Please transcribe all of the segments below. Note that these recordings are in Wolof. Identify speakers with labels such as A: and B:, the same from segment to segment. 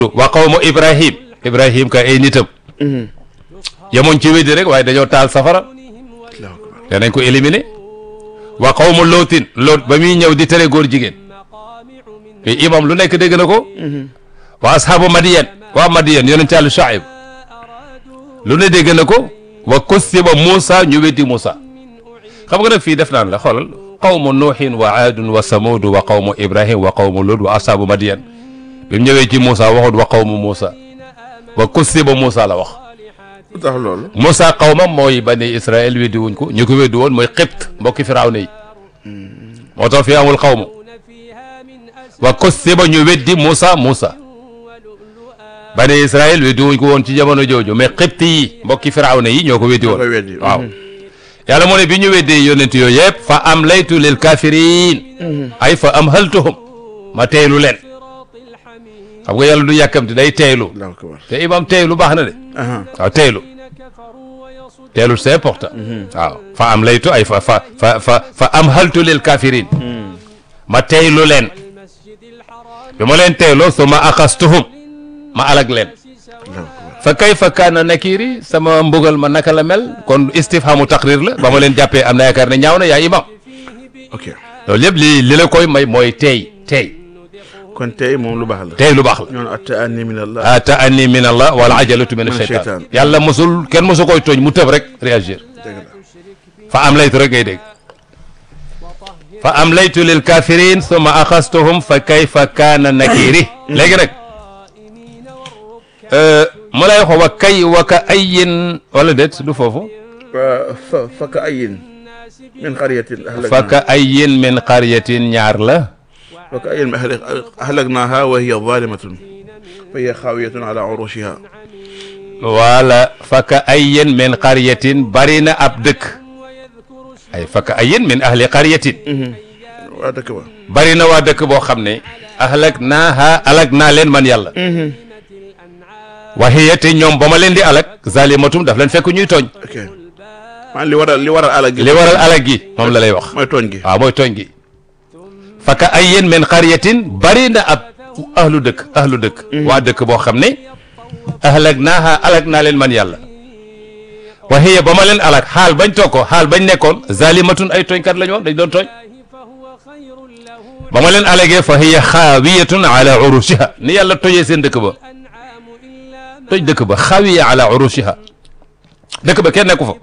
A: wa qawmu ibrahim ibrahim ka ay nitam yemoon ci weddi rek waaye dañoo taal safara danañ ko éliminer wa qawmu lootin loot ba muy ñëw di tere góor jigéen mais imam lu nekk dégg na ko wa ashaabu madiyan waa madiyan yonent Yàlla Shuayb lu ne dégg na ko wa kusiba Moussa ñu weddi Moussa xam nga nag fii def naan la xoolal qawmu nuuhin wa aadun wa samuudu wa qawmu ibrahim wa qawmu lut wa ashaabu madiyan bi mu ñëwee ci Moussa waxut wa qawmu Moussa wa kusiba Moussa la wax
B: lu tax loolu
A: Moussa qawmam mooy bani Israël weddi wuñ ko ñu ko weddi woon mooy Xibt mbokki Firawna yi moo tax fi amul qawmu wa kusiba ñu weddi Moussa Moussa bani Israël weddi wuñ ko woon ci jamono jooju mais Xibt yi mbokki Firawna yi ñoo ko weddi woon
B: koy weddi
A: waaw yàlla moo ne bi ñu weddee yonent yooyu yëpp fa am laytu lil kafirin ay fa am haltuhum ma teeylu leen xam nga yàlla du yàkkamti day teeylu
B: Allahu akbar
A: te imam teeylu baax na de
B: aha
A: waaw teeylu teeylu c'est important waaw fa am laytu ay fa fa fa fa fa am haltu lil kafirin ma teeylu leen bi ma leen teeyloo su ma axastuhum ma alag leen
B: Allahu akbar
A: fa kayfa kaana nakiri sama mbugal ma naka la mel kon istifhamu taqrir la ba ma leen jàppee am na yaakaar ne ñaaw na yaa imam
B: ok
A: loolu yëpp li li la koy may mooy teey teey
B: kon tey moom lu baax la
A: teey lu baax la
B: ñoon attaani min allah
A: ata anni min allah wala ajalatu min
B: Min
A: asheytan
B: shaytan.
A: yàlla mosul kenn mosu koy tooñ mu tëb rek réagir
B: dëgg la
A: fa am laytu rek ngay dégg fa am laytu lil kafirin summa axastuhum fa kayfa kaana nakiri léegi nag mu lay wax wa kay wa ka ayin wala déet du foofu
B: fa fa fa ka ayin min qaryatin
A: fa ka ayin min qaryatin ñaar la
B: fa ka ayin ahlaknaha wa hiya zalimatun fa hiya xaawiyatun ala urushiha
A: wala fa ka ayin min qaryatin bari na ab dëkk ay fa ka ayin min ahli qaryatin
B: waa dëkk ba
A: bari na waa dëkk boo xam ne ahlak naaha alak naa leen man yàlla wa hiya te ñoom ba ma leen di alak zalimatum daf leen fekk ñuy tooñ
B: ok man li waral li waral alak gi
A: li waral alak gi moom la lay wax
B: mooy tooñ gi
A: waaw mooy tooñ gi fa ka ayin min qaryatin bari na ab ahlu dëkk ahlu dëkk waa dëkk boo xam ne ahlak naaha alak naa leen man yàlla wa hiya ba ma leen alak xaal bañ toog ko xaal bañ nekkoon zalimatun ay tooñkat la ñu woon dañ doon tooñ ba ma leen alagee fa hiya xaawiyatun ala urushiha ni yàlla tojee seen dëkk ba toj dëkk ba xaawiya ala urushiha dëkk ba kenn nekku fa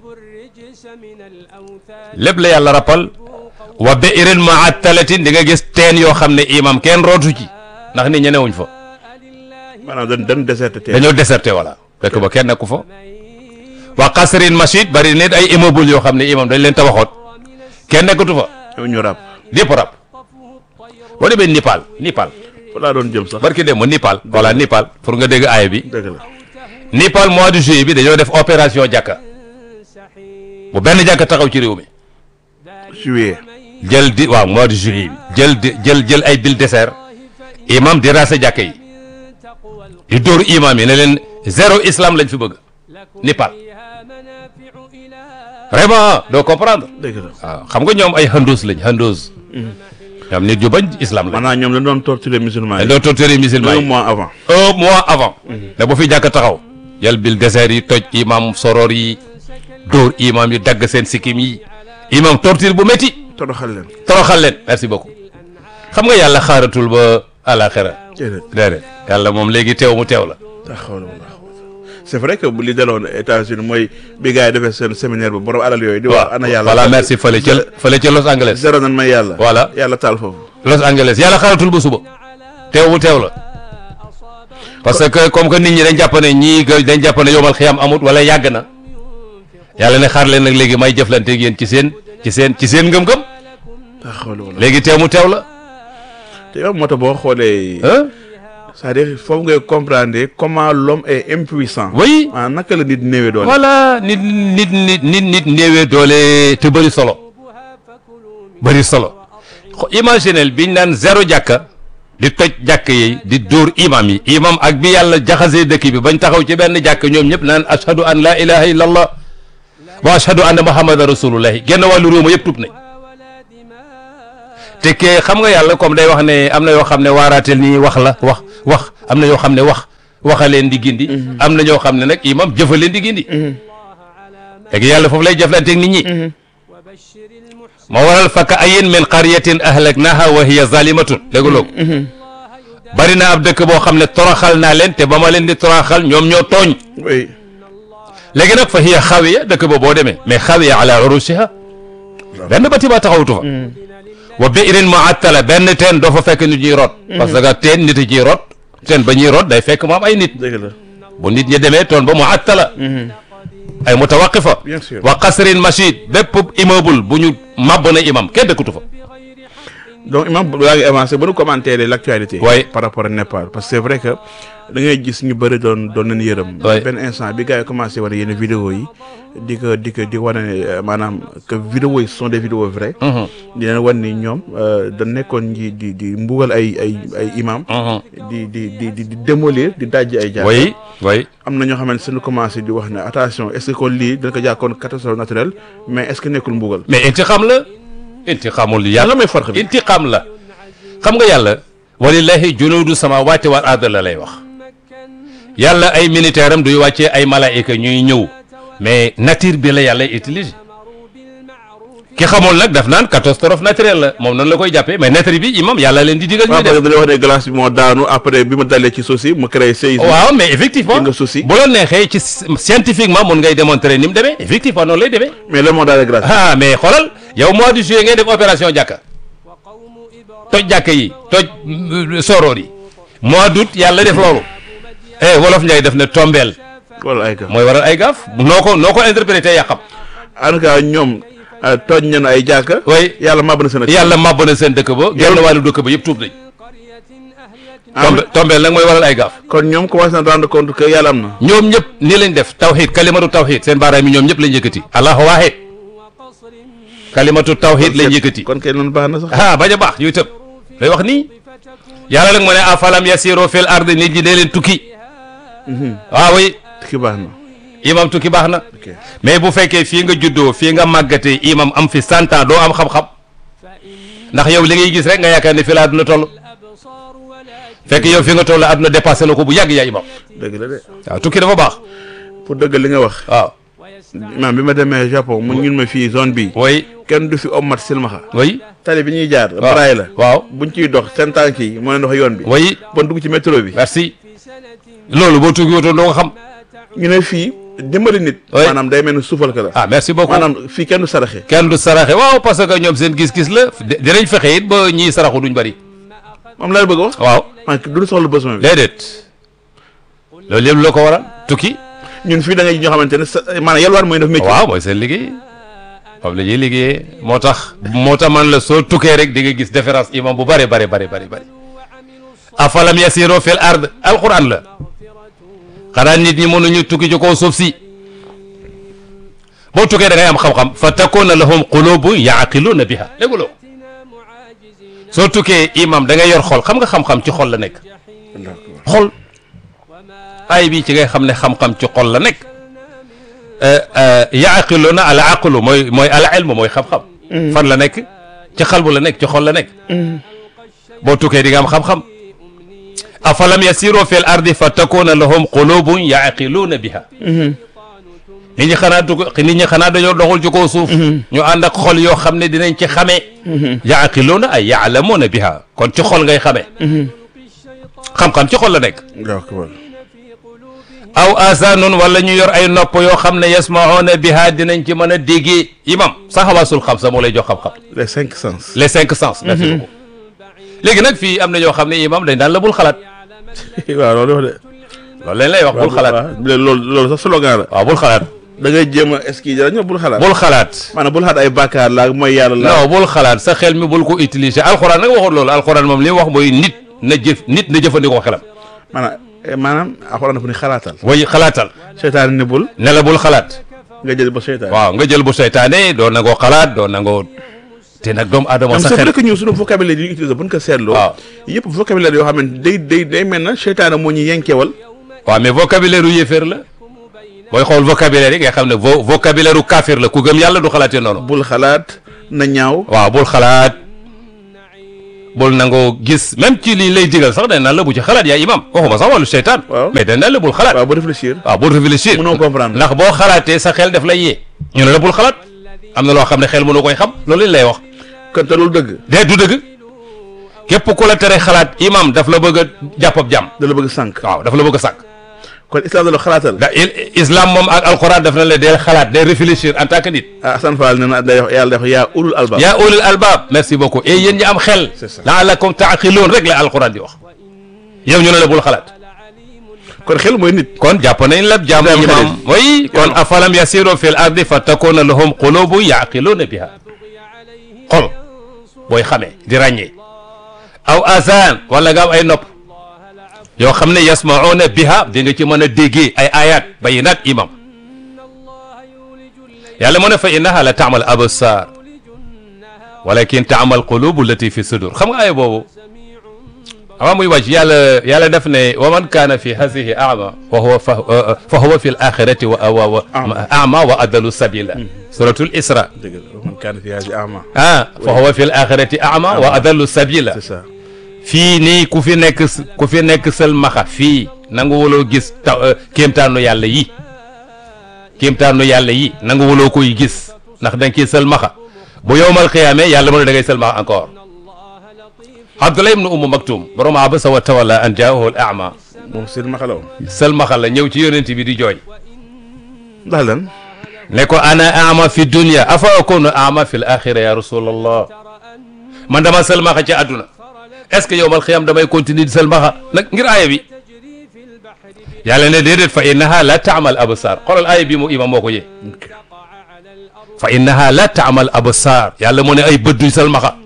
A: lépp la yàlla rappal wa bi'rin mu'attalatin di nga gis teen yoo xam ne imam kenn rootu ci ndax nit ñi newuñ fa
B: maanaam dañ dañ déserté tey
A: dañoo déserté voilà dëkk ba kenn nekku fa wa qasrin mashid bari nit ay immeuble yoo xam ne imam dañ leen tabaxoon kenn nekkatu fa
B: ñoo ñu rab
A: lépp rab boo demee Nipal Nipal
B: fa laa doon jëm sax
A: barki dem ma Nipal voilà Nipal pour nga dégg aaya bi
B: dëgg la
A: Nipal mois de juillet bi dañoo def opération jàkka bu benn jàkka taxaw ci réew mi
B: juillet
A: jël di waaw mois de juillet bi jël di jël jël ay bil désert imam di rase jàkka yi di dóor imam yi ne leen zéro islam lañ fi bëgg Nipal vraiment doo comprendre
B: dëgg la
A: waaw xam nga ñoom ay handoos lañ handoos ñoom nit yu bañ islam lañ
B: maanaam ñoom dañ doon torturer musulman
A: dañ
B: yi
A: doon torturer musulman
B: un
A: yi
B: mois avant
A: un mois avant ne bu fi jàkk taxaw jël bil désert yi toj imam soror yi dóor imam yi dagg seen sikkim yi imam torture bu métti
B: toroxal leen
A: toroxal leen merci beaucoup xam nga yàlla xaaratul ba àlaxira
B: déedéet
A: déedéet yàlla moom léegi teew mu teew la
B: la hawla wala quwwata c'est vrai que bu li daloon États-Unis mooy bi gars yi defee seen séminaire bu borom alal yooyu di wax ana yàlla
A: voilà merci fële ca fële ca Los Angeles
B: zéro nan may yàlla
A: Voilà.
B: yàlla taal foofu
A: Los Angeles yàlla xaaratul ba suba teew mu teew la parce que comme que nit ñi dañ jàpp ne ñii que dañ jàpp ne yomal xiyam amut wala yàgg na yàlla ne xaar leen nag léegi may jëflante ak yéen ci seen ci seen ci seen ngëm-ngëm
B: la hawla wala
A: léegi teew mu teew la
B: te yow moo tax boo xoolee
A: ah
B: c'est-à-dire foofu ngay comprendre comment l'homme est impuissant
A: oui
B: maanaam naka la nit néewee doole
A: voilà nit nit nit nit nit néewee doole te bëri solo bëri solo xo- imaginel biñ naan zéro jàkka di toj jàkk yi di dóor imam yi imam ak bi yàlla jaxasee dëkk bi bañ taxaw ci benn jàkk ñoom ñëpp naan ashhadu an la ilaha illa allah wa ashhadu anna muhammadan rasulullahi genn wàllu réew ma yëpp tub nañ te ke xam nga yàlla comme day wax ne am na yoo xam ne waaraatel nii wax la wax wax am na yoo xam ne wax waxa leen di gindi am na ñoo xam ne nag imam jëfa leen di gindi léegi yàlla foofu lay jëflanteeg nit ñi moo waral fakka ayin min qaryatin ahlaknaha wa hiya zalimatun déggloo ko bari na ab dëkk boo xam ne toroxal naa leen te ba ma leen di toroxal ñoom ñoo tooñ
B: oui
A: léegi nag fa hiya xawiya dëkk ba boo demee mais xawiya ala urushiha benn bâtiment taxawutu fa wa bi'rin mu'attala benn teen doo fa fekk nit ñuy root parce que teen nit a ciy root teen ba ñuy root day fekk mu am ay nit
B: dëgg la
A: bu nit ñi demee toon ba mu'attala ay mutawaqifa
B: Bien sûr.
A: wa qasrin machid bépp immeuble bu ñu màbb na imam kenn dëkkatu fa
B: donc imam yaa ngi avancé ba nu commenter l'actualité
A: Oui.
B: par rapport à Népal parce que c'est vrai que da ngay gis ñu bëri doon doon nañu yërëm
A: Oui.
B: benn instant bi gars yi commencé wane yenn vidéo yi di ko di ko di wane euh, maanaam que vidéo yi ce sont des vidéos vraies di leen wan ni ñoom euh, da nekkoon di di di mbugal ay ay ay imam di di di di di démolir di dajji ay jaar
A: oui oui
B: am na ñoo xamante suñu commencé di wax ne attention est-ce que kon lii dañ ko jàkkoon catastrophe naturelle mais est-ce que nekkul mbugal
A: mais intiqam la intiqamul
B: lan
A: yàlla
B: la may farq bi
A: intiqam la xam nga yàlla walillahi junuudu samawati wal ard la lay wax yàlla ay militaire am duy wàccee ay malaayika ñuy ñëw mais nature bi la yàlla utiliser ki xamul nag daf naan catastrophe naturelle la moom noonu la koy jàppee mais nature bi imam yàlla leen di digal
B: waaw
A: ñuy
B: parce
A: def
B: que dañuy wax ne glace bi moo daanu après bi ma dalee ci suuf si mu créé séisme
A: waaw mais effectivement
B: Di nga souci.
A: bu la neexee ci scientifiquement mun ngay démontrer ni mu demee effectivement noonu lay demee
B: mais lan moo daale glace
A: ah mais xoolal yow mois de juillet ngay def opération jàkka toj jàkka yi toj mm, soroor yi mois d'août yàlla def loolu eh wolof Njaay def ne tombeel
B: wala ay ka
A: mooy waral ay gaaf noo ko noo ko interprété yaa xam
B: en tout cas ñoom euh, tooñ nañu ay jàkka
A: way
B: yàlla màbb na seen ak
A: yàlla màbb na seen dëkk ba genn wàllu dëkk ba yëpp tuub nañ tombe tombeel nag mooy waral ay gaaf
B: kon ñoom commencé na rendre compte que yàlla am na
A: ñoom ñëpp nii lañ def tawxid kalimatu tawxid seen baaraam yi ñoom ñëpp lañ yëkkati allahu waahid kalimatu tawxid lañ yëkkati
B: kon kay loolu baax na sax
A: ah bañ a baax yuy tëb lay wax nii yàlla nag mu ne afalam yasiru fil ardi nit ñi dee leen tukki waaw oui
B: ki baax na
A: imam tukki baax na
B: ok
A: mais bu fekkee fii nga juddoo fii nga màggatee imam am fi cent ans doo am xam-xam ndax yow li ngay gis rek nga yaakaar ne fi la àdduna toll fekk yow fi nga toll àdduna dépassé na ko bu yàgg yaa imam
B: dëgg la de
A: waaw tukki dafa baax
B: pour dëgg li nga wax
A: waaw
B: maam bi ma demee Japon mu ñun ma fii zone bi
A: oui
B: kenn du fi ommat silmaxa
A: oui
B: tali bi ñuy jaar
A: waaw
B: baraay la
A: waaw
B: buñ ciy dox seen tànk yi moo leen dox yoon bi
A: oui
B: bon dugg ci métro bi
A: merci loolu boo tukki wotoon doo ko xam
B: ñu ne fii dimbali nit
A: Oui.
B: maanaam day mel ni suufal ka la
A: ah merci beaucoup
B: maanaam fii kenn du saraxe
A: kenn du saraxe waaw parce que ñoom seen gis-gis la di- dinañ fexe it ba ñiy saraxu duñ bari
B: moom laa bëgg a wax
A: waaw
B: man du soxla besoin bi
A: déedéet loolu yëpp loo ko waral tukki
B: ñun fii da ngay ñoo xamante ne sa maanaam yalwaan mooy def métier
A: waaw mooy seen liggéey moom la ñuy liggéeyee moo tax moo tax man la soo tukkee rek di nga gis différence imam bu bare bare bare bare bare afalam yasiru fil ard alquran la xanaa nit ñi mënuñu tukki ci kaw suuf si boo tukkee da ngay am xam-xam fa takuna lahum qulubun yaqiluna biha dégguloo soo tukkee imam da ngay yor xol xam nga xam-xam ci xol la nekk xol ay bi ci ngay xam ne xam-xam ci xol la nekk yaqiluna al aqlu mooy mooy al ilmu mooy xam-xam fan la nekk ci xalbu la nekk ci xol la nekk boo tukkee di nga am xam-xam afalam yasiru fil ardi fa takuna lahum qulubun yaqiluuna biha nit ñi xanaa dugg nit ñi xanaa dañoo doxul ci kaw suuf ñu ànd ak xol yoo xam ne dinañ ci xamee yaqiluuna ay yaalamuuna biha kon ci xol ngay xamee xam-xam ci xol la nekk
B: waaw ko wal
A: aw asaanun wala ñu yor ay nopp yoo xam ne yasmauna biha dinañ ci mën a déggee imam sa xawaasul xam sa moo lay jox xam-xam
B: les cinq sens
A: les cinq sens merci beaucoup léegi nag fii am na ñoo xam ne imam dañ daan la bul xalaat
B: waaw loolu wax de
A: loolu lañ lay wax bul xalaat
B: waaw loolu loolu sax slogan la
A: waaw bul xalaat
B: da ngay jéem a est-ce dara ñoo bul xalaat
A: bul xalaat
B: maanaam bul xalaat ay bàkkaar la mooy yàlla la
A: non bul xalaat sa xel mi bul ko utiliser alxuraan nag waxul loolu alxuraan moom li mu wax mooy nit na jëf nit na jëfandikoo xelam
B: maanaam eh, maanaam alxuraan dafa ni xalaatal
A: way xalaatal
B: seytaan ni bul
A: ne la bul xalaat
B: nga jël ba seytaan
A: waaw nga jël bu seytaane doo nangoo xalaat doo nangoo te nag doomu aadama
B: am
A: sa
B: c'est
A: xel
B: vrai que ñun suñu vocabulaire yi ñu utilisé bu ñu ko seetloo
A: waaw
B: yëpp vocabulaire yoo xam ne day day day mel na seytaane moo ñu yenkewal
A: waaw mais vocabulaire u yéeféer la booy xool vocabulaire yi nga xam ne vo vocabulaire u kaafir la ku gëm yàlla du xalaatee noonu
B: bul xalaat na ñaaw
A: waaw bul xalaat bul nangoo gis même ci lii lay digal sax dañ naan la bu ci xalaat yaa imam waxuma sax wàllu seytaan
B: Waaw.
A: mais dañ naan la bul xalaat
B: waaw ba réfléchir
A: waaw bul réfléchir
B: mënoo comprendre
A: ndax boo xalaatee sa xel daf lay yee ñu ne la bul xalaat am na loo xam ne xel mënu koy xam loolu lañ lay wax
B: kon te loolu dëgg
A: dee du dëgg képp ku la tere xalaat imam daf la bëgg a jàpp ab jàmm
B: da la bëgg sànq
A: waaw daf la bëgg a sànq
B: kon islam da la xalaatal
A: da il- islam moom ak alquran daf na la dee xalaat day réfléchir en tant que nit
B: ah Assane Fall nee na day wax yàlla day wax yaa ulul albab
A: yaa ulul albab merci beaucoup et yéen ñi am xel
B: C'est ça.
A: laalakum taaqiloon rek la alquran di wax yow ñu ne la bul xalaat
B: kon xel mooy nit
A: kon jàpp nañ la jàmm
B: Ibrahima
A: imam
B: Khalil.
A: oui kon afalam yasiru fil ardi fa takuna lahum qulubu yaqiluuna biha xol booy xamee di ràññee aw azan wala nga am ay nopp yoo xam ne yasmauna biha di nga ci mën a déggee ay ayat bayinat imam yàlla mu ne fa innaha la taamal absar walakin taamal qulubu lati fi sudur xam nga aaya boobu avant muy wàcc yàlla yàlla def ne wa man kaana fi hadihi ama wa huwa fa fa huwa fi l axirati wa wa wa ama wa adalu sabila suratul isra
B: dëgg la man kaana fi haadi ama
A: ah fa huwa fi l axirati ama wa adalu sabila
B: c'est ça
A: fii nii ku fi nekk s- ku fi nekk sël maxa fii nangu wuloo gis ta kéemtaanu yàlla yi kéemtaanu yàlla yi nangu wuloo koy gis ndax da nga ciy sël maxa bu yowmal xiyaame yàlla mu ne da ngay sël maxa encore Abdullah ibnu Umm Maktum borom abasa wa tawalla an jaahu al ama
B: moom seen maxalaw
A: sël maxa la ñëw ci yonent bi di jooy
B: ndax lan
A: ne ko ana ama fi dunya afa akunu ama fi l axira ya rasulallah man dama sël maxa ci àdduna est ce que yowmal xiyam damay continuer di sël maxa nag ngir aaya bi yàlla ne déedéet fa innaha la taamal absar xoolal aaya bi mu imam moo ko yee fa innaha la taamal absar yàlla mu ne ay bët duñ sël maxa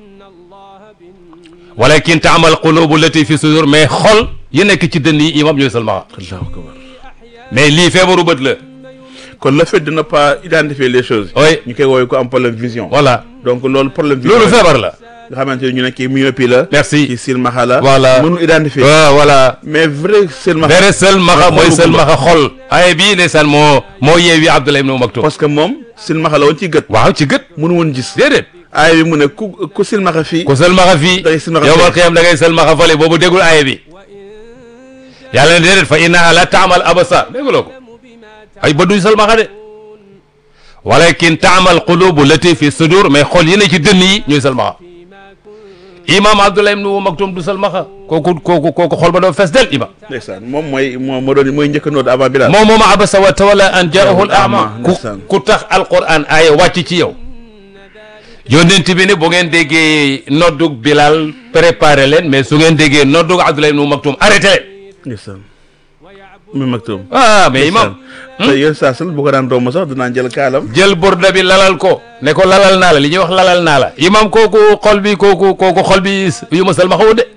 A: walakin taamal qulubu lati fi sudur mais xol yi nekk ci dënn yi imam ñooy sël maxa
B: allahu akbar
A: mais lii feebaru bët la
B: kon le fait de ne pas identifier les choses
A: oui
B: ñu koy woowee ko am problème vision
A: voilà
B: donc loolu problème vision
A: loolu feebar la
B: nga xamante ne ñu ne kii myopie la
A: merci
B: kii silmaxa la
A: Voilà.
B: mënul identifier
A: waaw voilà
B: mais vrai silmaxa
A: bere sël maxa mooy
B: xolu
A: sël
B: gumba.
A: maxa xol aye bii ndeysaan moo moo yeewi Abdullah ibn Maktum
B: parce que moom silmaxa la woon ci gët
A: waaw ci gët
B: mënu woon gis
A: déedéet
B: aaya bi mu ne ku ku silmaxa fii
A: ku sël maxa fii
B: Da ngay sël maxa
A: yow
B: fee.
A: mal xiyam da ngay sël maxa fale boobu déggul aye bi yàlla ne déedéet fa innaha la taamal abasar dégguloo ko ay ba duñ sël maxa de walakin taamal qulubu lati fi sudur mais xol yi ne ci dënn yi ñooy sël maxa imam Abdullah ibn Maktum du sël maxa kooku kooku kooku xol ba doo fees del imam
B: ndeysaan moom mooy moo moo doon mooy njëkk a noot avant Bilal
A: moom moom abasa wa tawalla an jaahu al ama ku
B: ndeysaan.
A: ku tax alquran aaya wàcc ci yow yónnent bi ne bu ngeen déggee noddug Bilal préparé leen mais su ngeen déggee noddug Abdullah ibn Maktum arrêté leen
B: ndeysaan mu maktum
A: ah mais imam
B: te yéen saa sal bu ko daan romb sax dinaa jël kaalam
A: jël burda bi lalal ko ne ko lalal naa la li ñuy wax lalal naa la imam kooku xol bi kooku kooku xol bi yu ma sëlmaxa de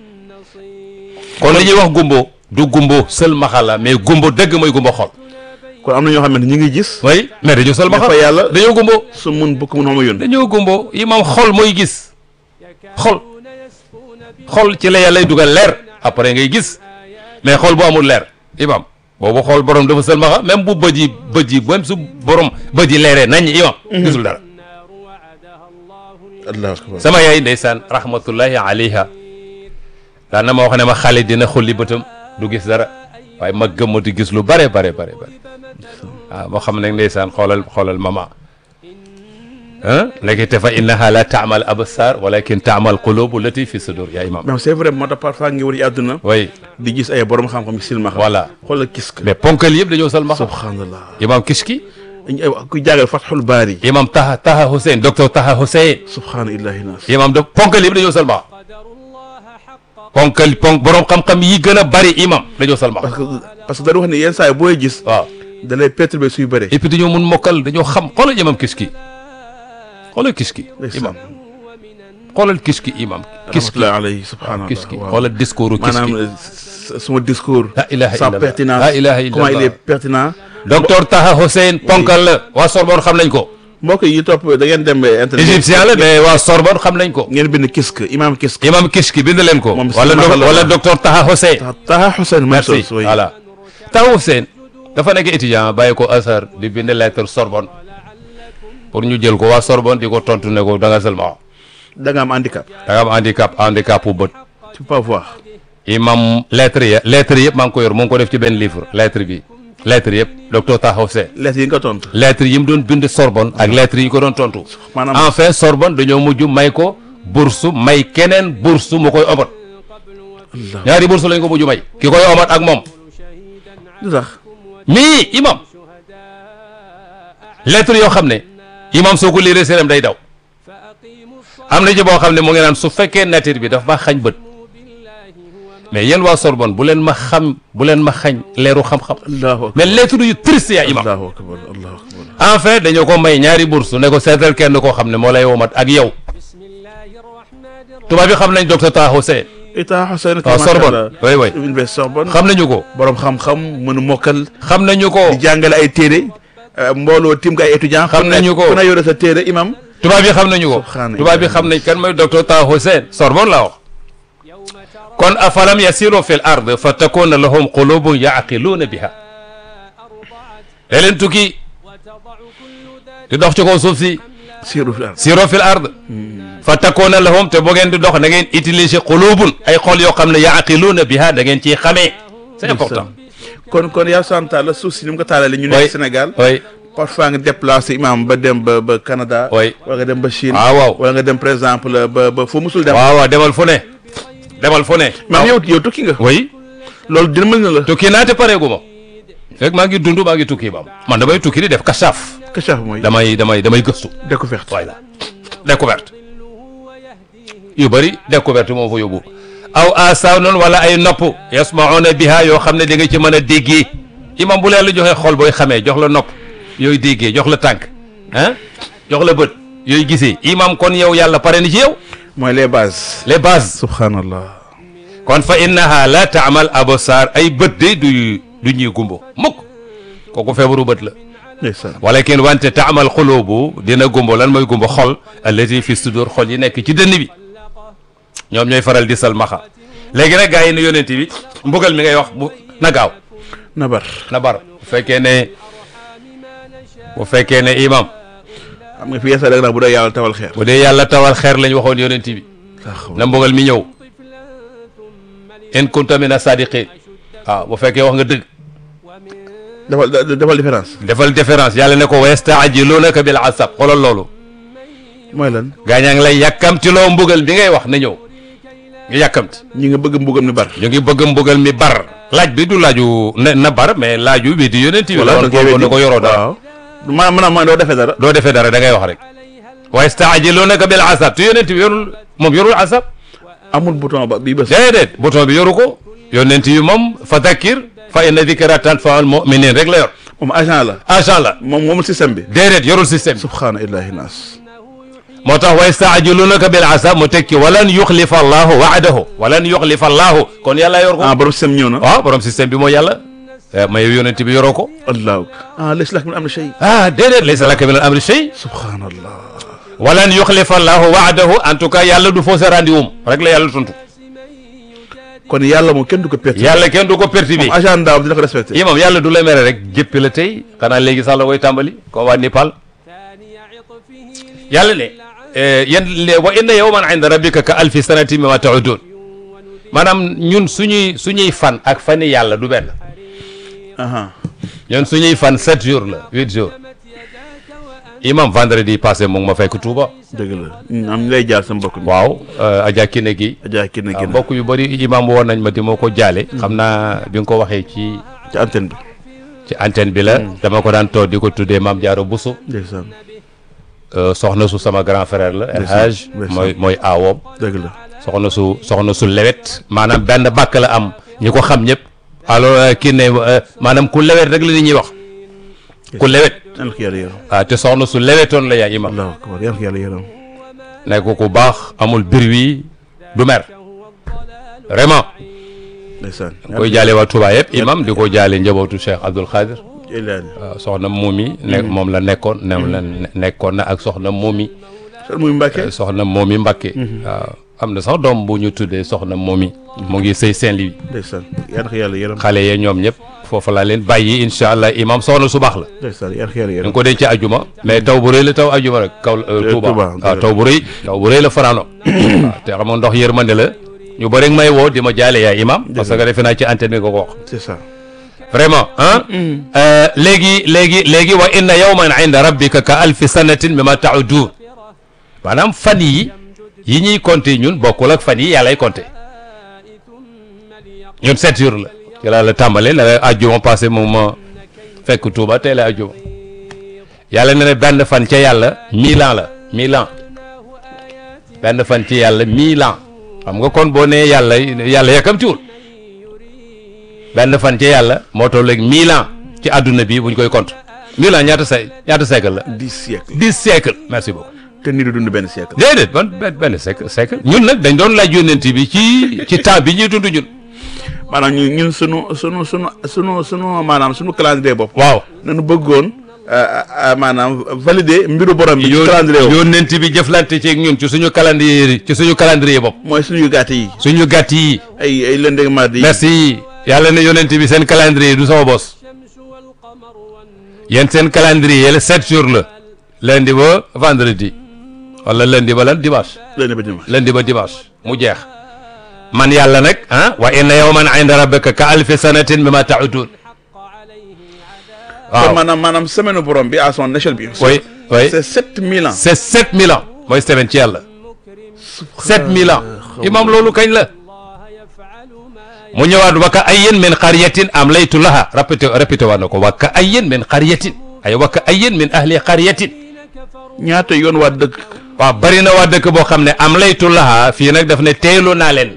A: kon li ñuy wax gumbo du gumbo sëlmaxa la mais gumbo dëgg mooy gumbo xol
B: kon am na ñoo xamante ñi ngi gis
A: oui mais dañoo sëlmaxa
B: fa yàlla
A: dañoo gumbo
B: su mun bukk mun xama yónni
A: dañoo gumbo imam xol mooy gis xol xol ci la yàlla dugal leer après ngay gis mais xol bu amul leer imam boobu xol borom dafa sëlmaxa même bu bët yi bët yi même su borom bët yi leeree nañ imam gisul dara
B: allahu akbar
A: sama yaay ndeysaan rahmatullahi alayha daan na ma wax ne ma xale dina xulli bëtam du gis dara waaye ma gëmm di gis lu bare bare bare bare waaw moo xam ne ndeysaan xoolal xoolal mama ah léegi te fa innaha la taamal absar walakin taamal qulubu lati fi sudur yaa imam
B: mais c'est vrai moo tax parfois ngi wër ci àdduna
A: oui
B: di gis ay borom xam-xam yi silmaxa
A: voilà
B: xoolal kis ka
A: mais ponkal yëpp dañoo sal maxa
B: subhanallah
A: imam kiski
B: ku jàngal Fathul Baari
A: imam taha taha Hussein docteur taha Hussein
B: subhana illahi nas
A: imam do ponkal yëpp dañoo sal maxa ponkal ponk borom xam-xam yi gën a bari imam dañoo sal maxa
B: parce que parce que dañu wax ne yenn saa yi booy gis
A: waaw
B: da lay perturber suy bëre
A: et puis dañoo mun mokkal dañoo xam xoolal imam kiski xoolal kiski imam xoolal kiski imam kiski
B: rahmatullahi alayhi subhanallah
A: kiski
B: waaw.
A: xoolal discours kiski
B: maanaam s- suma discours
A: La ilaha
B: sa
A: illallah.
B: pertinence
A: La ilaha
B: comment il
A: illallah.
B: est pertinent
A: docteur Taha Hussein ponkal la waa Sorbonne xam nañ ko
B: mbokk yi topp da ngeen dem internet
A: égyptien la mais waa Sorbonne xam nañ ko
B: ngeen bind kisk imam kisk
A: imam kiski bind leen ko
B: Moom
A: wala
B: Sima
A: doc-
B: la
A: wala
B: wax.
A: docteur Taha Hussein
B: Taha Hussein même
A: merci
B: chose oui.
A: voilà Taha Hussein dafa nekk étudiant bàyyi ko Azhar di bind lettre Sorbonne pour ñu jël ko waa Sorbonne di ko tontu ne ko da nga seulement
B: da nga am handicap
A: da nga am handicap handicap bu bët
B: tu peux pas voir
A: imam lettre ya lettre yëpp maa ngi ko yor mu ngi ko def ci benn livre lettre bi lettre yëpp docteur Taxaw Sène
B: lettres yi nga tontu
A: lettre yi mu doon bind Sorbonne ak lettre yi ñu ko doon tontu
B: maanaam
A: enfin Sorbonne dañoo mujj may ko bourse may keneen bourse mu koy omat
B: Allah
A: ñaari bourse lañ ko mujj may ki koy omat ak moom
B: lu tax
A: mii imam lettre yoo xam ne imam soo ko liiree séeram day daw am na ci boo xam ne mu ngi naan su fekkee nature bi daf ma xañ bët mais yéen waa Sorbonne bu leen ma xam bu leen ma xañ leeru xam-xam
B: allahu akbar
A: mais lettre yu triste yaa imam
B: allahu akbar allahu akbar
A: enfin dañoo ko may ñaari bourse ne ko seetal kenn koo xam ne moo lay womat ak yow tubaab bi xam nañ docteur Taha Sène
B: état Hussein
A: waaw Sorbonne oui oui
B: université Sorbonne
A: xam nañu ko
B: borom xam-xam mën a mokkal
A: xam nañu ko
B: di jàngale ay téere euh, mbooloo tim ko ay étudiants
A: Xam nañu ko.
B: ku ne yore sa téere imam
A: tubaab bi xam nañu ko
B: Subhanallah.
A: tubaab bi xam nañ kan mooy docteur Taha Sène Sorbonne la wax kon afalam yasiru fi l ard fa takuna lahum qulubun yaqiluuna biha da leen tukki di dox ci kaw suuf si
B: siiru fi ard
A: siro fil ard fa takuna lahum te bu ngeen di dox da ngeen utiliser qulubun ay xol yoo xam ne yaqiluuna biha da ngeen ciy xamee c'est important
B: kon kon yaa santa la suuf si ni mu ko taalale ñu
A: Oui.
B: nekk Sénégal
A: oui
B: parfois nga déplacé imam ba dem ba ba Canada
A: Oui.
B: wala nga dem ba Chine
A: waaw waaw
B: wala nga dem par exemple ba ba foo musul dem
A: waaw waaw demal fu ne demal fu ne
B: maam yow yow tukki nga
A: oui
B: loolu dina mën na la
A: tukki naa te pareegu ma fekk maa ngi dund maa ngi tukki ba man damay tukki di def kasaaf
B: kachaf mooy
A: damay damay damay gëstu
B: découverte
A: voilà découverte yu bëri découverte moo fa yóbbu aw asaw noonu wala ay nopp yasmauna biha yoo xam ne da nga ci mën a déggee imam bu leen la joxee xol booy xamee jox la nopp yooyu déggee jox la tànk ah jox la bët yooyu gisee imam kon yow yàlla pare ni ci yow
B: mooy les bases
A: les bases
B: subhanallah
A: kon fa innaha la taamal absar ay bët de du du ñuy gumbo mukk kooku feebaru bët la
B: ndeysaan
A: walakin wante taamal xulubu dina gumbo lan mooy gumbo xol allati fi sudur xol yi nekk ci dënn bi ñoom ñooy faral di salmaxa léegi nag gaa yi ne yonent bi mbugal mi ngay wax bu na gaaw
B: nabar
A: na bar bu fekkee ne bu fekkee ne imam
B: xam nga fi yeesa rek nag bu dee yàlla tawal xeer
A: bu dee yàlla tawal xeer lañ waxoon yonent bi na mbugal mi ñëw in kunta mina sadiqin waaw bu fekkee wax nga dëgg
B: defal defal différence
A: defal différence yàlla ne ko wa yastaajiluunaka bil asab xoolal loolu
B: mooy lan
A: gaañaa ngi lay yàkkamti loo mbugal bi ngay wax na ñëw nga yàkkamti
B: ñi nga bëgg mbugam ni bar
A: ñu ngi bëgg mbugal mi bar laaj bi du laaju na na bar mais laaju bi di yonent bi la woon foofu na ko yoroo dara
B: waaw ma maanaam mooy doo defee dara
A: doo defee dara da ngay wax rek wa yastaajiluunaka bil asab te yonent bi yorul moom yorul asab
B: amul bouton ba bii bës
A: déedéet bouton bi yoru ko yonent yi moom fa dakkir fa inna dikra tanfaul muminin rek la yor
B: moom agent la
A: agent la
B: moom moomul système bi
A: déedéet yorul système bi
B: subhaana illahi naas
A: moo tax wa yastaajiluunaka bil asab mu tekki walan yuxlifa allahu waadahu walan yuxlifa allahu kon yàlla yor ko
B: ah borom système ñëw na
A: waaw borom système bi mooy yàlla ma yow yonent bi yoroo ko
B: allahu ah laysa laka min amri shay
A: ah déedéet laysa laka min al amri shay
B: subhanallah
A: walan yuxlifa allahu waadahu en tout cas yàlla du fausse rendez-vous rek la yàlla tontu
B: kon yàlla moom kenn du ko perte
A: yàlla kenn du ko perturbé
B: moom agent daam dina ko respecté
A: imam yàlla du la mere rek jëppi la tey xanaa léegi sax la koy tàmbali ko waa Népal yàlla ne yan wa inna yawman inda rabbika ka alfi sanati mimma ta'udun maanaam ñun suñuy suñuy fan ak fani yàlla du benn
B: aha
A: ñun suñuy fan sept jours la huit jours imam vendredi passé mu ngi ma fekk Touba
B: dëgg la am ñu lay jaar sa mbokk mi
A: waaw Adja Kine gi
B: Adja kii na
A: waaw
B: génn
A: mbokk yu bëri imam woon nañ ma di ma ko jaale xam naa bi nga ko waxee ci
B: ci antenne bi
A: ci antenne bi la dama ko daan toog di ko tuddee Mame Diarra Bousso
B: ndeysaan
A: Euh, soxna su sama grand frère la El
B: Ndeysaan,
A: Hadj
B: ndeysaan.
A: mooy mooy aawoom
B: dëgg la
A: soxna su soxna su lewet maanaam benn bàkk la am ñi ko xam ñëpp alors euh, kii ne euh, maanaam ku lewet rek la nit ñuy wax ku lewet
B: yal na ko yàlla yërëm
A: ah te soxna su lewetoon la yaa imam
B: allahu akbar yal na ko yàlla yërëm
A: nekk ku baax amul bir wi du mer vraiment
B: ndeysaan
A: koy jaale waa Touba yëpp imam di ko jaale njabootu Cheikh Abdoul Khadir
B: ilaani
A: waaw soxna Momi ne moom la nekkoon ne la ne- nekkoon na ak soxna Momi
B: sër muy Mbàkke
A: soxna Momi Mbakke waaw am na sax doom bu ñu tuddee soxna Momi mu ngi sëy Saint-Louis
B: ndeysaan yal na ko yàlla yërëm
A: xale yee ñoom ñëpp foofu laa leen bàyyi incha allah imam soxna su baax la
B: ndeysaan yar xeer
A: da
B: yar
A: nga ko denc ajuma mais taw bu rëy la taw ajuma rek kaw Touba
B: Touba,
A: waaw taw bu rëy taw bu rëy la fanaano waaw te xam nga ndox yërmande la ñu bëri may woo di ma jaale yaay imam parce que defe naa ci antenne bi nga ko wax
B: c'est ça
A: vraiment ah léegi léegi léegi wa inna yawman inda rabbika ka alfi sanatin mimma ta'udun maanaam fan yi yi ñuy compter ñun bokkul ak fan yi yàllay compter ñun sept jours la ci laa la tàmbale la la ajjuma passé moom ma fekk Touba tey la ajjuma yàlla ne ne benn fan ca yàlla mille ans la mille ans benn fan ci yàlla mille ans xam nga kon boo nee yàlla yàlla yàkkamtiwul benn fan ci yàlla moo toll léegi mille ans ci àdduna bi buñ koy compte mille ans ñaata say ñaata siècle la
B: dix siècles
A: dix siècle merci beaucoup
B: te ni du dund benn siècle
A: déedéet ban benn benn siècle siècle ñun nag dañ doon laaj yónnent bi ci ci temps bi ñuy dund ñun
B: maanaam ñun ñun sunu sunu sunu sunu sunu maanaam sunu calendrier bopp
A: waaw
B: nañu bëggoon maanaam valider mbiru borom bi ci calendrier bopp
A: yónnent bi jëflante ci ñun ci suñu calendrier ci suñu calendrier bopp
B: mooy suñu gàtt yi
A: suñu gàtt yi
B: ay ay lundi ak mardi
A: merci yàlla ne yónnent bi seen calendrier du sama bos yéen seen calendrier yële sept jours la lundi ba vendredi wala lundi ba lan dimanche
B: lundi ba dimanche
A: lundi ba dimanche mu jeex man yàlla nag ah wa inna yawman inda rabbika ka alfi sanatin mimma ta'udun
B: kon
A: waaw
B: maanaam maanaam semaine borom bi à son échelle bi
A: oui oui
B: c'est sept mille ans
A: c'est sept mille ans mooy semaine ci yàlla sept mille ans imam loolu kañ la mu ñëwaat wa ka ayyin min qaryatin amlaytu laha répété répété waat na ko wa ka ayyin min qaryatin ay wa ka ayyin min ahli qaryatin
B: ñaata yoon waa dëkk
A: waaw bari na waa dëkk boo xam ne amlaytu laha fii nag daf ne teelu naa leen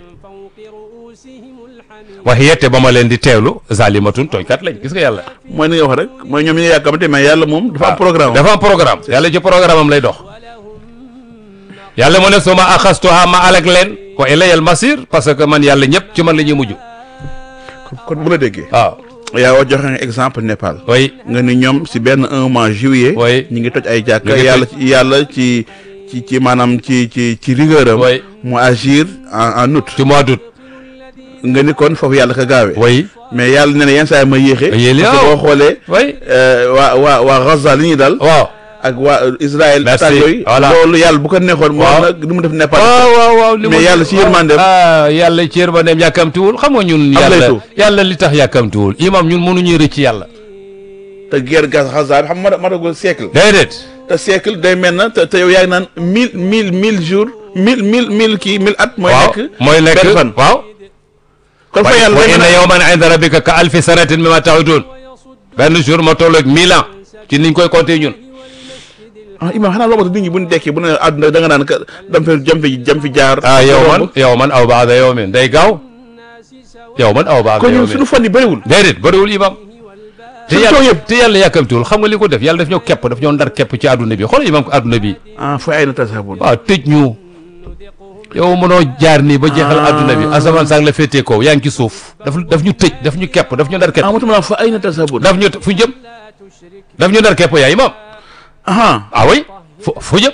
A: wa hiya te ba ma leen di teewlu zalimatun tooñkat lañ gis nga yàlla
B: mooy ni nga wax rek mooy ñoom ñi nga yàkkamte mais yàlla moom dafa am programme
A: dafa am programme yàlla ci programme am lay dox yàlla mu ne suma axastuha ma alak leen wa ilayal masir parce que man yàlla ñëpp ci man la ñuy mujj
B: kon bu la déggee
A: waaw
B: yaa wa joxe nga exemple Népal
A: oui
B: nga ni ñoom si benn un mois juillet
A: Oui.
B: ñi ngi toj ay jàkka
A: Ñu ngi
B: yàlla
A: toj-
B: ci yàlla ci ci ci maanaam ci ci ci rigueur am
A: Oui.
B: mu agir en en août
A: ci mois d'août
B: nga ni kon foofu yàlla ka gaawee
A: oui
B: mais yàlla ne na yenn saa yi ma yéexe
A: Yéeli,
B: parce que
A: waaw.
B: boo xoolee
A: oui
B: euh, waa waa waa Gaza li ñuy dal
A: waaw
B: ak waa Israël
A: Merci.
B: attaque yooyu
A: Voilà.
B: loolu yàlla bu ko neexoon moo
A: Waaw.
B: nag du mu def Népal
A: waaw waaw waaw li
B: mais
A: mu-
B: yàlla ci yërmandeem.
A: ah yàlla ci yërmandeem yàkkamtiwul xam nga ñun
B: Am
A: yàlla
B: laytu.
A: yàlla li tax yàkkamtiwul imam ñun mënuñuy rëcc yàlla
B: te guerre Gaza bi xam nga matagul siècle
A: déedéet
B: te siècle day mel na te te yow yaa ngi naan mille mille mille jours mille mille mille kii mille at mooy
A: waaw
B: nekk
A: mooy nekk
B: benn fan
A: waaw
B: kon fa
A: wa
B: yàlla
A: wa
B: day mel
A: inna
B: na
A: yawman inda rabbika ka alfi sanatin mimma ta'udun benn jour ma toll ak mille ans ci niñ koy compter ñun
B: ah Imaam xanaa loolu nit ñi bu ñu dekkee bu ne àdduna da nga naan ka dam fi jam fi jam fi jaar
A: ah yow man yow man aw baada yow min day gaaw yow man aw baada
B: kon
A: yow
B: ñun
A: min
B: suñu fan yi bëriwul
A: déedéet bëriwul imam te
B: Suñu coow
A: yàlla
B: yëpp.
A: te yàlla yàkkamtiwul xam nga li ko def yàlla daf ñoo kepp daf ñoo ndar kepp ci àdduna bi xoolal imam ko àdduna bi
B: ah fa ay na tasabun
A: waaw tëj ñu yow mënoo jaar nii ba jeexal àdduna bi asamaan saak la féetee kaw yaa ngi ci suuf daf daf ñu tëj daf ñu kepp daf ñu ndar kepp
B: ah motuma la fa ay na tasabun
A: daf ñu fu jëm daf ñu ndar kepp yaa imam
B: ah
A: ah oui fo foo jëm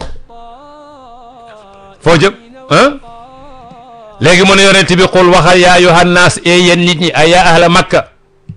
A: foo jëm ah léegi mu ne yonent bi xul waxal yaa ayyuhan naas e yéen nit ñi ay yaa ahla makka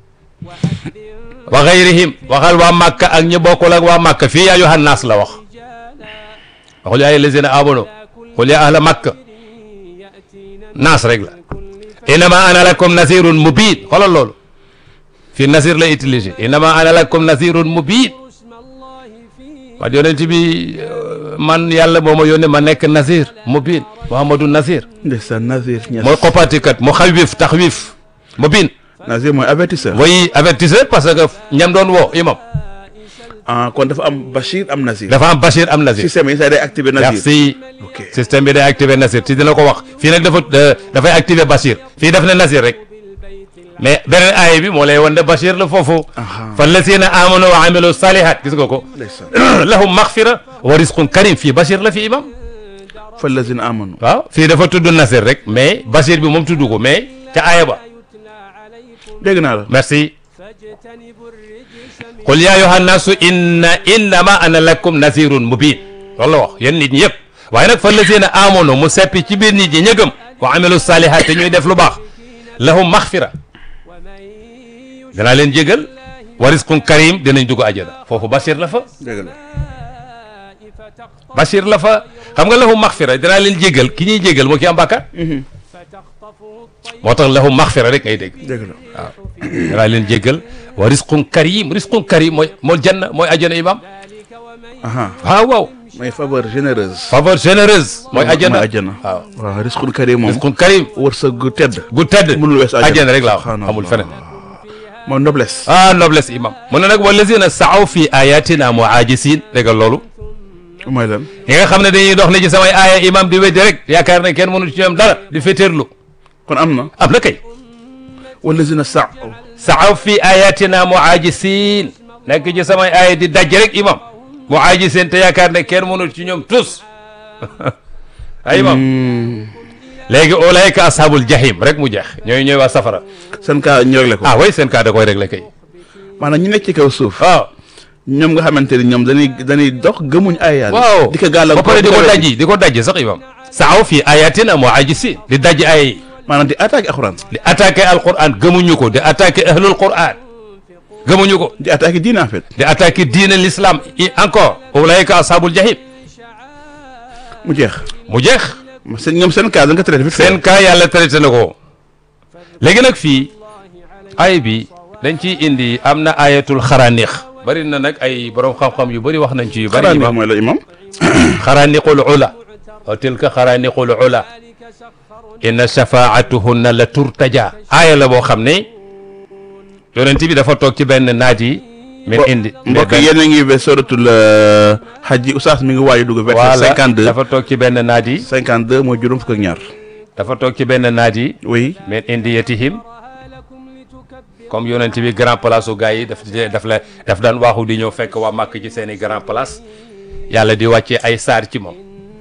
A: wa gayrihim waxal waa makka ak ñi bokkul ak waa makka fii yaa ayyuhan naas la wax waxul yaa ayyuhallazina amanu xul yaa ahla makka naas rek la innama ana lakum nazirun mubin xoolal loolu fii nasir la utilisé innama ana lakum nazirun mubin wax yonent bi euh, man yàlla moo ma yónnee ma nekk Nazir mubin Muhammadu Nazir
B: ndeysaan Nazir Niass
A: mooy xoppaatikat mu xawif taxwif mubin
B: Nazir mooy avertisseur
A: way avertisseur parce que ñam doon woo imam
B: ah kon dafa am Bachir am Nazir
A: dafa am Bachir am Nazir
B: système yi saa day activé Nazir
A: merci
B: ok
A: système bi day activé Nazir ci dina ko wax fii nag dafa euh, dafay activé Bachir fii daf ne Nazir rek mais beneen aaya bi moo lay wan ne Bachir la foofu
B: Aha.
A: fallazina amanu wa amilu salihat gis nga ko
B: ndeysaan
A: lahum maghfira wa rizqun karim fii Bachir la fi imam
B: fallazina amanu
A: waaw fii dafa tudd Nasir rek mais Bachir bi moom tudd ko mais ca aaya ba
B: dégg naa la
A: merci qul yaa ayyuhan naasu inna innama ana lakum nasirun mubin loolu la wax yéen nit ñi yëpp waaye nag fa lazina amanu mu seppi ci biir nit ñi ñëgëm wa amilu salihat te ñuy def lu baax lahum maghfira danaa leen jégal wa risqun karim dinañ dugg àjjana foofu Bachir la fa
B: dëgg la
A: Bachir la fa xam nga lahu maxfira danaa leen jégal ki ñuy jégal moo ki am bàkkaar moo tax lahu maxfira rek ngay dégg
B: dëgg la
A: waaw danaa leen jégal wa risqun karim risqun karim mooy mooy janna mooy àjjana imam
B: aha
A: waaw waaw
B: mooy faveur généreuse
A: faveur généreuse mooy àjjana
B: mooy àjjana
A: waaw
B: waaw risqul karim moom
A: risqun karim
B: wërsëg gu tedd
A: gu tedd
B: mënul wees àjjana
A: àjjana rek laa wax
B: Subhanallah.
A: amul feneen
B: moom noblesse
A: ah noblesse imam mu ne nag wallazina saaw fi ayatina muajisin déggal loolu
B: mooy lan
A: ñi nga xam ne dañuy dox ne ci samay aaya imam di weddi rek yaakaar ne kenn mënu ci ñoom dara di féeteerlu
B: kon am na
A: am na kay
B: wallazina sa
A: saaw fi ayatina muajisin nekk ci samay aaya di daj rek imam muajisin te yaakaar ne kenn mënu ci ñoom tous ay imam léegi ulaika ashabul jahim rek mu jeex ñooy ñooy waa safara
B: seen cas ñu réglé ko
A: ah way seen cas da koy réglé kay
B: maanaam ñu nekk ci kaw suuf
A: waaw
B: ñoom nga xamante ni ñoom dañuy dañuy dox gëmuñ ay yàlla
A: waaw
B: di ko gàllankoor
A: ba pare di ko
B: ko
A: dajji di ko dajji sax imam saaw fi ayatina muajisin di dajji ay
B: maanaam di attaqué alxuraan
A: di attaqué alquran gëmuñu ko di attaqué ahlul quran gëmuñu ko
B: di attaqué diine en fait
A: di attaqué diine l'islam i encore ulaika ashabul jahim
B: mu jeex
A: mu jeex
B: seen ñoom seen cas da nga traité vite fait.
A: seen cas yàlla traité na ko léegi nag fii ay bi dañ ciy indi am na ayatul xaraanix bari na nag ay borom xam-xam yu bari wax nañ ci yu bari
B: xanaa ni
A: imam
B: mooy la imam
A: xaraaniqul ula wa tilka xaraaniqul ula inna shafaatuhunna la turtaja aaya la boo xam ne yonent bi dafa toog ci benn naaj yi min indi
B: mbokk
A: benn-
B: yéen a ngi ba suratul xaj yi oustaz mi ngi waaju dugg verset
A: voilà
B: cinquante deux
A: dafa toog ci benn naaj yi
B: cinquante deux mooy juróom fukk ak ñaar
A: dafa toog ci benn naaj yi
B: oui
A: min indiyatihim comme yonent bi grand place u gars yi daf daf la daf daan waaxu di ñëw fekk waa màkk ci seen i grand place yàlla di wàccee ay saar ci moom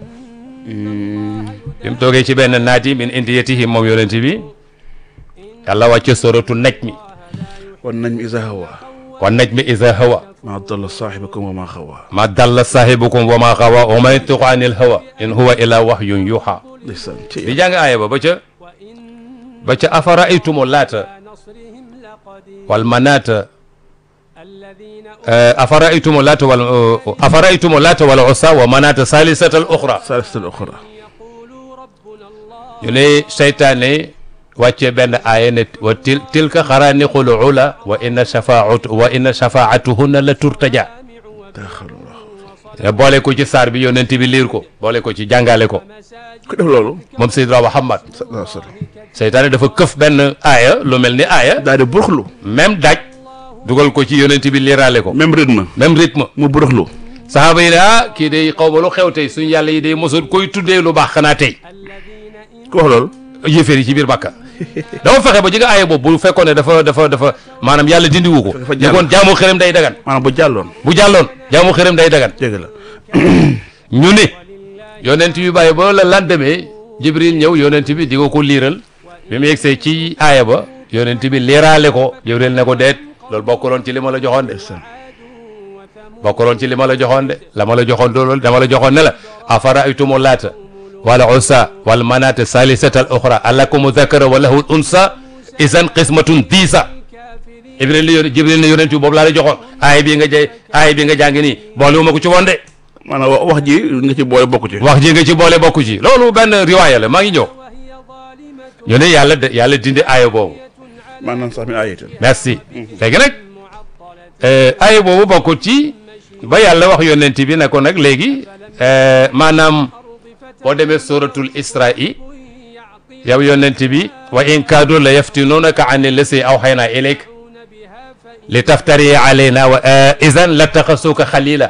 A: bi mu toogee ci benn naaj yi min indiyatihim moom yonent bi yàlla wàcce soratu naj mi
B: wan nañ mi isa hawa
A: wa naj mi isa hawa
B: ma dalla saaxibakum wa ma xawa
A: ma dalla sahibukum wa ma xawa wa ma yantiqu anil hawa in huwa illa wahyun yuha
B: ndeysaan ci
A: di jàng aaya ba ba ca ba ca afara'aytumu laata wal manaata afara'aytumu laata wal afara'aytumu laata wal usa wa manaata salisata al uxra
B: saalisatul uxra
A: ñu ne seytaane wàcce benn aaya ne wa til tilka xaraaniqul ula wa inna shafaatu wa inna shafaatuhunna la turtaja
B: taxalullah
A: ne boole ko ci saar bi yonent bi liir ko boole ko ci jàngale ko
B: ku def loolu
A: moom Seydina Muhammad
B: sallallahu alayhi wa sallam
A: seytaane dafa këf benn aaya lu mel ni aaya
B: daal di buruxlu
A: même daj dugal ko ci yonent bi liiraale ko
B: même rythme
A: même rythme
B: mu buruxlu
A: saxaaba yi ne ah kii day xaw ma lu xew tey suñu yàlla yi day mosoon koy tuddee lu baax xanaa tey
B: ku wax loolu
A: yéeféer yi ci biir bàkka dama fexe ba ji nga aaya boobu bu fekkoon ne dafa dafa dafa maanaam yàlla dindiwu ko
B: Dafa
A: ñu
B: jàll.
A: kon jaamu xërëm day dagan
B: maanaam bu jàlloon
A: bu jàlloon jaamu xërëm day dagan
B: jégg la
A: ñu ne yonent bi bàyyi ba la lendemain jibril ñëw yonent bi di ko ko liiral bi mu yegsee ci aaya ba yonent bi liiraale ko jibril ne ko deet loolu bokkuloon ci li ma la joxoon de
B: ndeysaan
A: bokkuloon ci li ma la joxoon de la ma la joxoon loolu dama la joxoon ne la afara aytumu laata wala usa wal manaata salisata al oxra alakumu zakara wa lahu unsa isan qismatun diisa jibril ne yóne jibril ne yonent bi boobu laa la joxoon aaya bi nga jay aaya bi nga jàng nii boole wu ma ko ci woon de
B: maanaam wa- wax ji nga ci boole bokku ci
A: wax ji nga ci boole bokku ci loolu benn riwaaya la maa ngi ñëw ñu ne yàlla de yàlla dindi aaya boobu
B: maanaam sax mi ayatin
A: merci léegi nag aaya boobu bokkut ci ba yàlla wax yonent bi ne ko nag léegi eh, maanaam boo demee suratul isra'i yow yonent bi wa in kaadu la yaftinunaka an lasi awxayna ilayk li taftari alayna wa idan la taxasuka xalila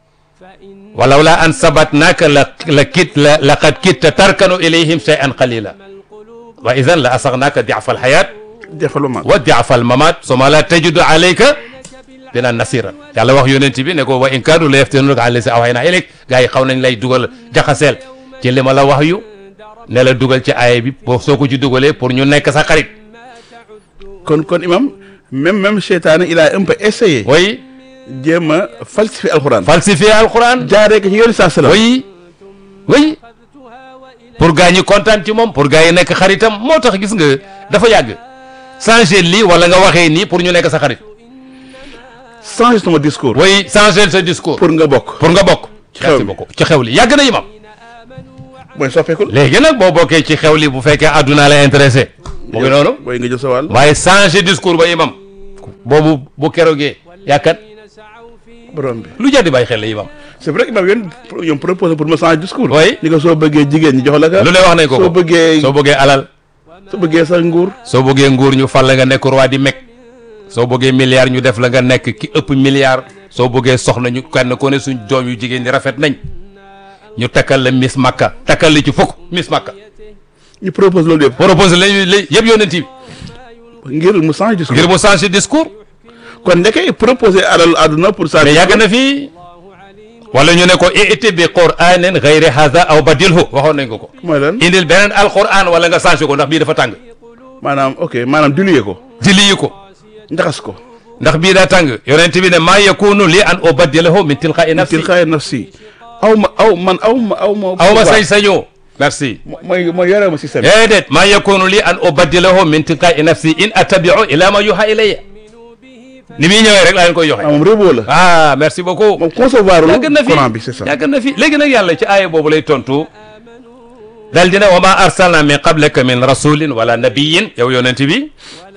A: walaw la an sabatnaka la la kit la laqad kitta tarkanu ilayhim shay'an qalila wa idan la asaxnaka diafa alxayat
B: defalu ma
A: wa diafa almamat suma la tajidu alayka dina nasiran yàlla wax yonent bi ne ko wa in kaadu la yaftinunaka an lasi awxayna ilayk gars yi xaw nañ lay dugal jaxaseel ci li ma la wax yu ne la dugal ci aaya bi boo soo ko ci dugalee pour ñu nekk sa xarit
B: kon kon imam même même seytaane il a un peu essayé
A: way
B: jéem a falsifier alxuraan
A: falsifier alquran
B: jaaree ko ci yoonu saa salaam
A: way way pour gaa ñi kontaan ci moom pour gaa yi nekk xaritam moo tax gis nga dafa yàgg changer lii wala nga waxee nii pour ñu nekk sa xarit
B: changer sama discours.
A: way changer sa discours
B: pour nga bokk.
A: pour nga bokk
B: Ci xew
A: merci
B: li.
A: beaucoup ci xew li yàgg na imam
B: mooy soppeekul.
A: léegi nag boo bokkee ci xew li bu fekkee àdduna la intéressé mu ngi noonu
B: booy nga jël sa wàll.
A: waaye changer discours ba imam boobu bu keroogee yàkkat
B: borom bi.
A: lu jar di bàyyi xel la imam
B: c'est vrai que imam yéen yéen proposé pour ma changer discours.
A: Oui.
B: ni ko soo bëggee jigéen ñi jox la ka.
A: lu ne wax nañ ko
B: soo
A: ko
B: bëggee
A: soo bëggee alal
B: soo bëggee sa nguur.
A: soo bëggee nguur ñu fal la nga nekk roi di meg soo bëggee milliard ñu def la nga nekk ki ëpp milliard soo bëggee soxna ñu kenn ko ne suñ doom yu jigéen ñi rafet nañ ñu takkal la miss makka takkal li ci fukk miss makka
B: ñu propose loolu yëpp.
A: propose lañu la yëpp yónnent bi
B: ngir mu changer discours.
A: ngir mu changer discours
B: kon ndeke proposé alal àdduna pour ça.
A: mais yàgg na fii wala ñu ne ko iti bi quranin gayri hadha aw badilhu waxoon nañ ko ko
B: mooy lan
A: indil beneen alquran wala nga changer ko ndax bii dafa tàng
B: maanaam ok maanaam diluye ko.
A: jëli ko
B: njaxas ko.
A: ndax bii daa tàng yonent bi ne maa yakunu li an ubaddilahu min tilqa'i nafsi
B: tilqaay nafsi aw ma aw man aw ma aw ma.
A: aw ma sañ-sañoo merci
B: mooy mooy yore ma système.
A: déedéet maa yakunu li an ubaddilahu min tilqa'i nafsi in attabi'u ila ma yuha ilayya ni muy ñëwee rek laa leen koy joxe
B: ah moom réew la.
A: ah merci beaucoup
B: moom concevoir lu
A: yàgg na fi
B: Coran bi c'est ça.
A: yàgg na fi léegi nag yàlla ci aaya boobu lay tontu dal dina wa ma arsalna min qablika min rasulin wala nabiyin yow yonent bi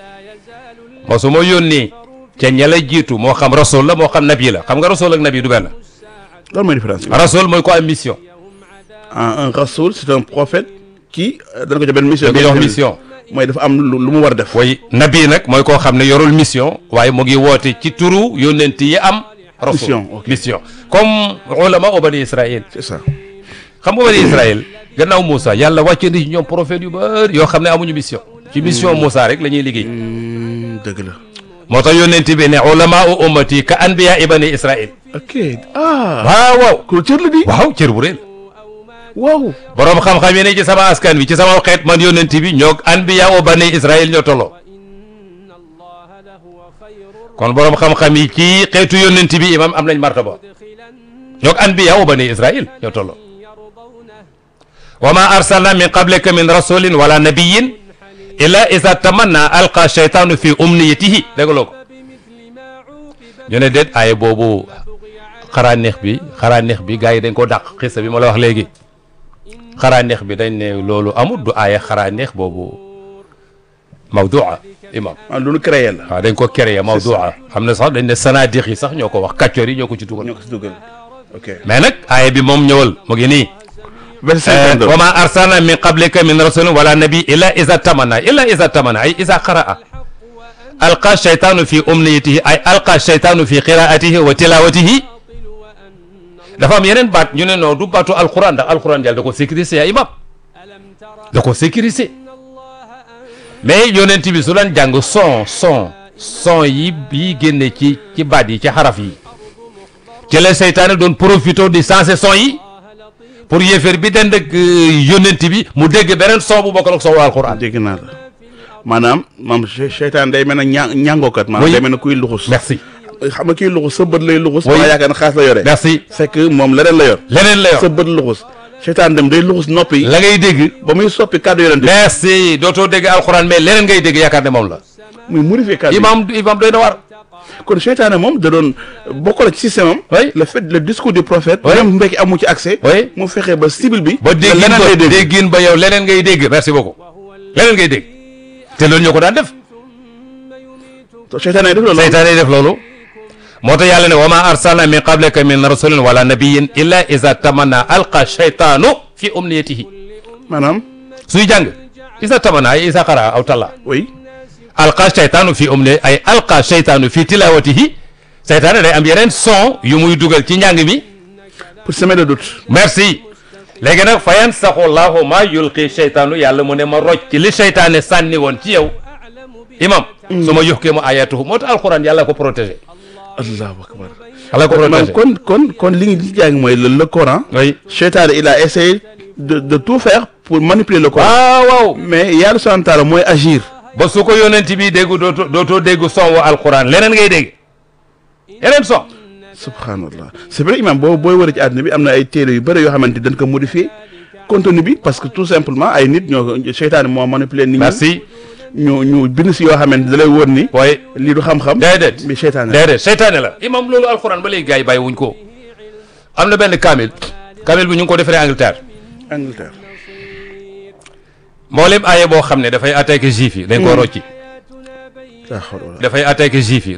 A: mosuma yónni ca ña la jiitu moo xam rasul la moo xam nabi la xam nga rasul ak nabi du benn
B: loolu mooy différence bi.
A: rasul mooy ko am mission
B: ah un rasoul c'est un prophète qui euh, dana ko jox benn mission.
A: da nga jox mission
B: mooy dafa am lu lu mu war a def.
A: way nabi nag mooy koo xam ne yorul mission waaye mu ngi woote ci turu yónnent yi am rasul
B: Mission, ok.
A: mission comme ulama u bani israil
B: c'est ça.
A: xam nga bani israil gannaaw Moussa yàlla wàcce na ci ñoom prophète yu bari yoo xam ne amuñu mission ci mission Moussa rek la ñuy liggéey
B: Hmm, dëgg la.
A: moo tax yónnent bi ne ulama u ummati ka anbiya i bani israil
B: ok ah.
A: waaw waaw
B: ku cër la di.
A: waaw cër bu rëy la
B: waaw.
A: boroom xam-xam yi ne ci sama askan bi ci sama xeet man yónnent bi ñoo anbiya u bani israil ñoo tolloo kon boroom xam-xam yi ci xeetu yónnent bi imam am nañ martaba ñoo anbiya u bani israil ñoo tolloo wa ma arsalna min qablika min rasulin wala nabiyin illa iza tamanna alqa shaytanu fi umniyatihi dégloo ko ñu ne déet aaya boobu xaraa neex bi xaraa neex bi gars yi dañ ko dàq xissa bi ma la wax léegi xaraa neex bi dañ ne loolu amul du aaya xaraa neex boobu mawdua imam
B: ah lu nu créé la.
A: waaw dañ ko créé mawdua xam ne sax dañ ne sanadix yi sax ñoo ko wax kàccoor yi ñoo ko ci dugal
B: ñoo ko si dugal. ok.
A: mais nag aaya bi moom ñëwal mu ngi nii
B: verset cinquante
A: wa ma arsalna min qablika min rasulin wala nabi illa iza tamana illa iza tamana ay iza qaraa alqa shaytanu fi umniyatihi ay alqa shaytanu fi qiraatihi wa tilawatihi dafa am yeneen baat ñu ne non du baatu alquran ndax alquran yàlla da ko sécurisé ya imam da ko sécurisé mais yonent bi su daan jàng son son son yi yi génne ci ci baat yi ci xaraf yi ci la seytaane doon profité di sensé son yi pour yéeféer bi dend ak yónnent bi mu dégg beneen son bu bokkal ak son alquran
B: dégg naa la maanaam maam che- seytaan day mel ne ña ñàngookat maanaam
A: Oui.
B: day mel ne kuy luxus
A: merci
B: xam nga kuy luxus sa bët lay luxus
A: Oui.
B: maa yaakaar ne xaas la yore
A: merci
B: fekk moom leneen la yor
A: leneen la
B: sa
A: yor
B: bët luxus seytaan dem day luxus noppi yi
A: la ngay dégg
B: ba muy soppi kàddu yonent bi
A: merci dootoo dégg alquran mais leneen ngay dégg yaakaar ne moom la
B: muy modifier kàddu yi
A: imam imam doy na war
B: kon seytaane moom da doon bokk la ci système am
A: Oui.
B: le fait le discours du prophète
A: Oui.
B: même mbekki amu ci accès
A: Oui.
B: mu fexe ba cible bi
A: ba déggin
B: leneen
A: ba
B: lay dégg
A: déggin ba yow leneen ngay dégg merci beaucoup leneen ngay dégg te loolu ñoo ko daan def
B: seytaane def loolu
A: seytaane yi def loolu moo tax yàlla ne wa ma arsalna min qablika min rasulin wala nabiyin illa iza tamanna alqa shaytanu fi umniyatihi
B: maanaam
A: suy jàng isa tamanna ay isa qara aw talla
B: oui
A: alqa shaytanu fi umni ay alqa shaytanu fi tilawatihi seytaane day am yeneen son yu muy dugal ci njàng mi
B: pour semer le doute
A: merci léegi nag fa yansaxu llahu ma yulqi shaytaanu yàlla mu ne ma roj ci li seytaane sànni woon ci yow imam su ma yuxkee mu ayatuhu moo tax alquran yàlla ko protégé
B: allahu akbar
A: yàlla ko
B: maanaam
A: protégé
B: kon kon kon li ngi li jàng mooy le le Coran
A: oui
B: seytaane il a essayé de de tout faire pour manipuler le Coran
A: waaw waaw
B: mais yàlla subhanahu wa taala mooy agir
A: ba su ko yonent bi déggu dootoo dootoo déggu son wa alquran leneen ngay dégg yeneen son
B: subhanallah c'est vrai imam boo booy wër ci àdduna bi am na ay téere yu bëri yoo xamante dañ ko modifier contenu bi parce que tout simplement ay nit ñoo ko seytaane moo manipuler nit ñi
A: merci
B: ñu ñu bind si yoo xamante da lay wóor ni
A: waaye
B: lii du xam-xam
A: déedéet
B: mais seytaane la.
A: déedéet seytaane la imam loolu alxuraan ba léegi gars yi bàyyi wuñ ko am na benn kaamil kaamil bi ñu ngi ko defaree Angleterre
B: Angleterre
A: mboolem aaye boo xam ne dafay attaqué juif yi dañ ko rocci
B: laa xawla wala
A: dafay attaqué juif yi